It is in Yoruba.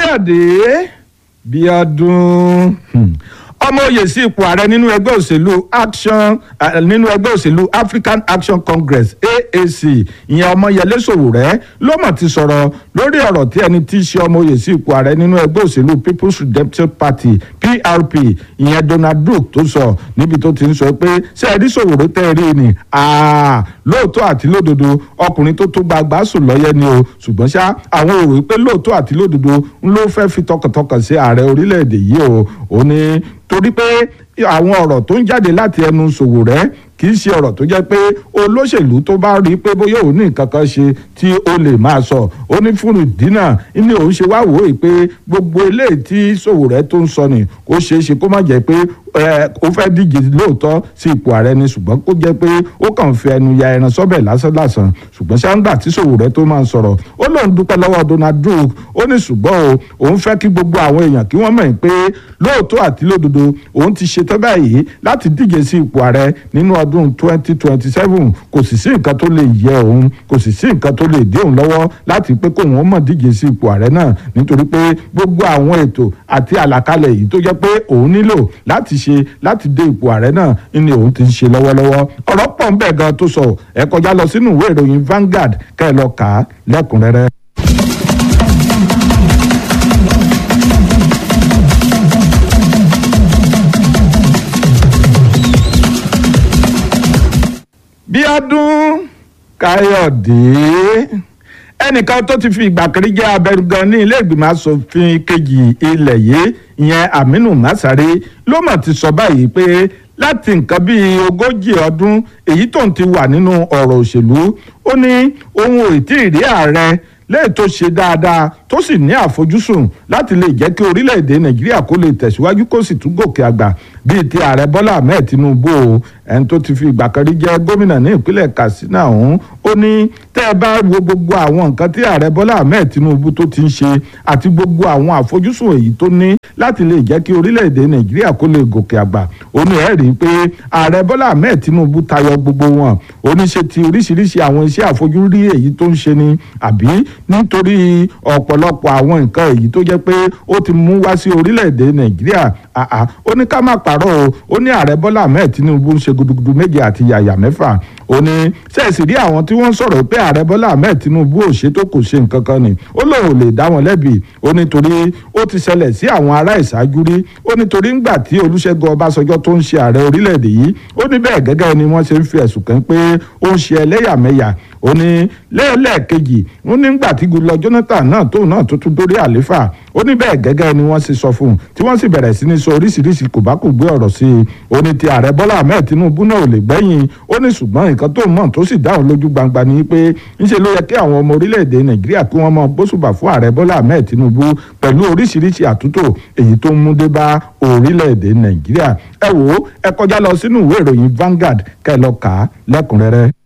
káyọ̀dé bíọ́dún ọmọ oyè sí ipò ààrẹ nínú ẹgbẹ́ òṣèlú action uh, nínú ẹgbẹ́ òṣèlú african action congress aac ìyẹn ọmọyẹlé sòwòrẹ́ ló mọ̀ ti sọ̀rọ̀ lórí ọ̀rọ̀ tí ẹni tí í ṣe ọmọ oyè sí ipò ààrẹ nínú ẹgbẹ́ òṣèlú people's redemption party prp ìyẹn donald duke tó sọ níbi tó ti ń sọ pé ṣé ẹ rí sòwòrẹ́ tẹ́ ẹ rí ni lóòótọ́ àti lódodo ọkùnrin tó tó gbagba sùn lọ́yẹ́ ni o ṣùgbọ́n ṣá àwọn ò rò pé lóòótọ́ àti lódodo ń ló fẹ́ fi tọkàntọkàn sí ààrẹ orílẹ̀-èdè yìí o ò ní torí pé àwọn ọ̀rọ̀ tó ń jáde láti ẹnu Sowore kì í ṣe ọ̀rọ̀ tó jẹ́ pé olóṣèlú tó bá rí i pé bóyá òun ní nǹkan kan ṣe tí ó lè máa sọ ó ní fún ìdínà ní òun ṣe wá wò ó pé gbogbo eléyìí tí Sowore tó ń sọ ni ó ṣeé ṣe kó má jẹ́ pé ó fẹ́ díje lóòótọ́ sí ipò ààrẹ ni ṣùgbọ́n kó jẹ́ pé ó kàn fi ẹnu ya ẹran sọ́bẹ̀ lásánlàsàn ṣùgbọ́n ṣáńgbà tí Sowore tó máa ń sọ̀rọ̀ ó lóun dúpẹ́ lọ́wọ́ Donald Duke ó ní ṣùgbọ́n o òun fẹ́ kí gbogbo àwọn èèyàn kí wọ́n mọ̀ pé lóòótọ́ àti lódodo òun ti ṣetán báyìí láti díje sí ipò ààrẹ nínú ọdún 2027 kò sì sí nǹkan tó lè yẹ òun kò sì sí nǹkan tó lè dé òun lọ́wọ́ láti pé kóun ó mọ̀ díje sí ipò ààrẹ náà nítorí pé gbogbo àwọn ètò àti àlàkalẹ̀ yìí tó jẹ́ pé òun nílò láti ṣe láti dé ipò ààrẹ náà ni òun ti ń ṣe lọ́wọ́lọ́wọ́ ọ̀rọ̀ pọ̀ ń bẹ̀ gan tó sọ ẹ kọjá lọ sínú ìwé ìròyìn Vanguard kẹ́ ẹ lọ kà á lẹ́kùnrẹ́rẹ́. Bíọ́dún Káyọ̀dé ẹnìkan tó ti fi ìgbà kiri jẹ́ abẹnugan ní ilé ìgbìmọ̀ asòfin kejì ilẹ̀ yìí ìyẹn Aminu Masari ló mọ̀ ti sọ báyìí pé láti nǹkan bíi ogójì ọdún èyí tó ń ti wà nínú ọ̀rọ̀ òṣèlú ó ní òun ò tí ì rí ààrẹ lẹ́yìn tó ṣe dáadáa tó sì ní àfojúsùn láti lè jẹ́ kí orílẹ̀-èdè nàìjíríà kó lè tẹ̀síwájú kó sì tún gòkè àgbà bíi ti ààrẹ bọ́lá ahmed tinubu o ẹni tó ti fi ìgbà kan rí jẹ́ gómìnà ní ìpínlẹ̀ katsina ọ̀hún ó ní tẹ́ ẹ bá wo gbogbo àwọn nǹkan tí ààrẹ bọ́lá ahmed tinubu tó ti ń ṣe àti gbogbo àwọn àfojúsùn èyí tó ní láti lè jẹ́ kí orílẹ̀-èdè nàìjíríà kó lè gòkè àgbà ó ní ẹ̀ rí i pé ààrẹ bọ́lá ahmed tinubu tayọ gbogbo wọn ó ní ṣe ti oríṣiríṣi àwọn iṣẹ́ àfojúrí èyí tó ń ṣe ni àbí nítorí ọ̀pọ̀lọpọ̀ àwọn nǹkan èyí tó jẹ́ pé ó ti mú wá sí orílẹ̀-èdè nàìjíríà àà ó ní ká má parọ́ o ó ní ààrẹ bọ́lá ahmed tinubu ń ṣe gudugudu méje àti yàyà mẹ́fà ó ní ṣẹ́ẹ̀sì rí àwọn tí wọ́n sọ̀rọ̀ pé ààrẹ bọ́lá ahmed tinubu ò ṣe tó kò ṣe nǹkan kan ni ó lóun ò lè dá wọn lẹ́bi ó nítorí ó ti ṣẹlẹ̀ sí àwọn ará ìṣáájú rí ó nítorí ńgbà tí olúṣẹ́gun ọbásanjọ́ tó ń ṣe ààrẹ orílẹ̀-èdè yìí ó ní bẹ́ẹ̀ gẹ́gẹ́ ni wọ́n ṣe ń fi ẹ̀sùn kàn pé ó ń ṣe ẹlẹ́yàmẹ̀yà ó ní lẹ́ẹ̀lẹ́ẹ̀kejì ó ní ńgbà tí Goodluck Jonathan náà tóun náà tó tún dórí àléfà ó ní bẹ́ẹ̀ gẹ́gẹ́ ni wọ́n ṣe sọ fún un tí wọ́n sì bẹ̀rẹ̀ sí ní sọ oríṣiríṣi kò bá kò gbé ọ̀rọ̀ sí i ó ní ti ààrẹ Bọ́lá Ahmed Tinubu náà ò lè gbẹ́yìn ó ní ṣùgbọ́n nǹkan tó mọ̀ tó sì dáhùn lójú gbangba ni pé ńṣe ló yẹ kí àwọn ọmọ orílẹ̀-èdè Nàìjíríà kí wọ́n mọ gbósùbà fún ààrẹ Bọ́lá Ahmed Tinubu pẹ̀lú oríṣiríṣi àtúntò èyí tó ń mú dé bá orílẹ̀-èdè Nàìjíríà ẹ wò ó ẹ kọjá lọ sínú ìwé ìròyìn Vanguard kẹ́ ẹ lọ kà á lẹ́kùnrẹ́rẹ́.